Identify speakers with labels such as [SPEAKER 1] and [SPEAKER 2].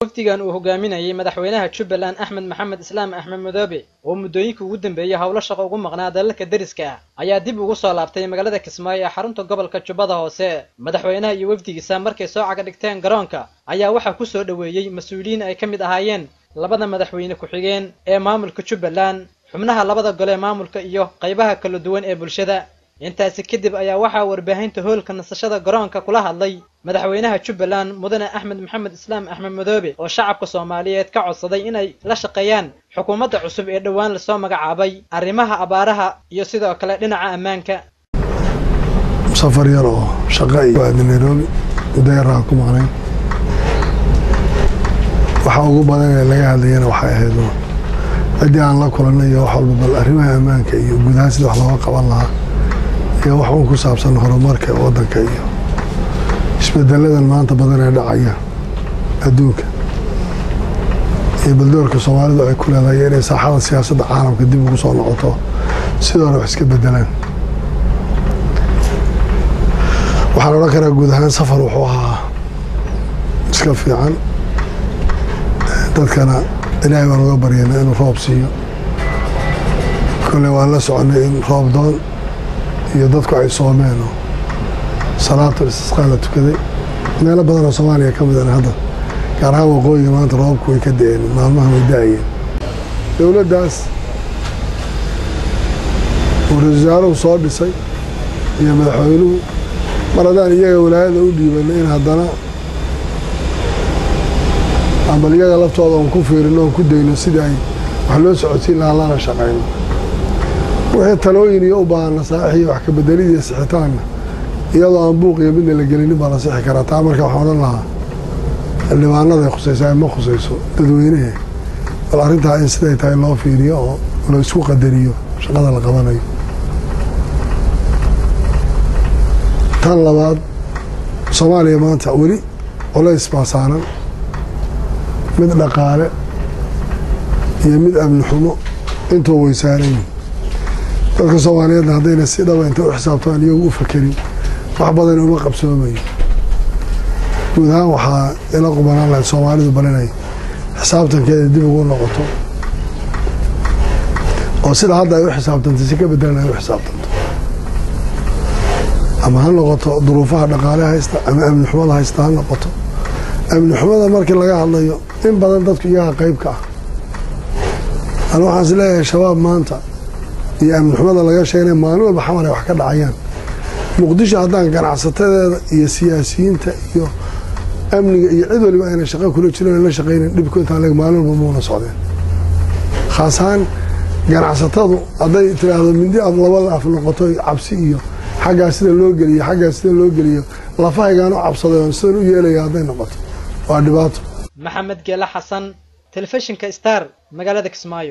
[SPEAKER 1] wafdigan uu hogaaminayay madaxweynaha jubbaland axmed maxamed islaam axmed madoobe oo muddooyinkii ugu dambeeyey howlo shaqo ugu maqnaa dalalka deriska ah ayaa dib ugu soo laabtay magaalada kismaayo ee xarunta gobolka jubbada hoose madaxweynaha iyo wafdigiisa markay soo caga dhigteen garoonka ayaa waxaa ku soo dhoweeyey mas-uuliyiin ay ka mid ahaayeen labada madaxweyne ku-xigeen ee maamulka jubbaland xubnaha labada gole ee maamulka iyo qaybaha kala duwan ee bulshada intaasi kadib ayaa waxaa warbaahinta hoolka nasashada garoonka kula hadlay madaxweynaha jubbaland mudane axmed maxamed islaam axmed madoobe oo shacabka soomaaliyeed ka codsaday inay la shaqeeyaan xukuumadda cusub ee dhowaan lasoo magacaabay arrimaha abaaraha iyo sidoo kale dhinaca ammaanka
[SPEAKER 2] safar yar oo shaqa iyo aada nairobi muddo yaraa ku maqnayn waxa ugu badan ee laga hadlayana waxay ahayd ciddii aan la kulanay iyo wax walba bal arrimaha ammaanka iyo gudaha sida wax looga qaban lahaa iyo wax uun ku saabsan horumarka waddanka iyo isbedeladan maanta badan ee dhacaya adduunka iyo baldoorka soomaalidu ay ku leedahay inay saaxada siyaasadda caalamka dib ugu soo noqoto sidoona wax iska bedelaan waxaan odhan karaa guud ahaan safar wuxuu ahaa iska fiican dadkana ilaahay baan uga baryana inuu roob siiyo kolley waan la soconay in roob doon iyo dadku ay soomeen oo salaatul istisqaa la tukaday meelo badan oo soomaaliya ka midana hadda gaar ahaan waqooyiga maanta roobabku way ka da-een maalmaha way da-ayeen dowladdaas uu ra-isul wasaaruhu soo dhisay iyo madaxweynuhu mar haddaan iyaga walaayada u dhiibanay in haddana bal iyaga laftooda oon ku fiirino oon ku dayno sidii ay wax loo socodsiin lahaa lana shaqayno wixii talooyin iyo u baahan nasaaix iyo wax kabeddelid iyo sixitaanna iyadoo aan buuq iyo midna la gelinin baa la sixi karaa taa marka waxaan odhan lahaa xildhibaanaday khusaysaa ma khusayso dadweynehe bal arrintaa in siday tahay loo fiiriyo oo la isku qadariyo shaqada la qabanayo tan labaad soomaaliya maanta weli culays baa saaran mid dhaqaale iyo mid amni xumo intuu way saaran yihin dadka soomaaliyeedna haddayna si dhaba inta u xisaabtaan iyagu u fakerin wax badan uma qabsoomayo guud ahaan waxaa ila qubanaan lahayd soomaalidu bal inay xisaabtankeeda dib ugu noqoto oo sida hadda ay u xisaabtantay si ka bedelan ay u xisaabtanto ama ha noqoto duruufaha dhaqaale haysta ama amni xumada haysta ha noqoto amni xumada markii laga hadlayo in badan dadku iyaga qayb ka ah an waxaan is leeyahay shabaab maanta iyo amni xumada laga sheegnay maalin walba xamar ay wax ka dhacayaan muqdisho haddaan ganacsatadeeda iyo siyaasiyiinta iyo amniga iyo cid waliba ayna shaqo kula jiran la shaqaynan dhibku intaan leg maalin walba muuna socdeen khaas ahaan ganacsatadu hadday tiraahdo mindi aad labada af noqoto cabsi iyo xaggaa sida loo geliyo xaggaa sida loo geliyo lafahaygaan u cabsaday oon sidan u yeelaya hadday noqoto waa dhibaato
[SPEAKER 1] maxamed geele xasan telefishinka star magaalada kismaayo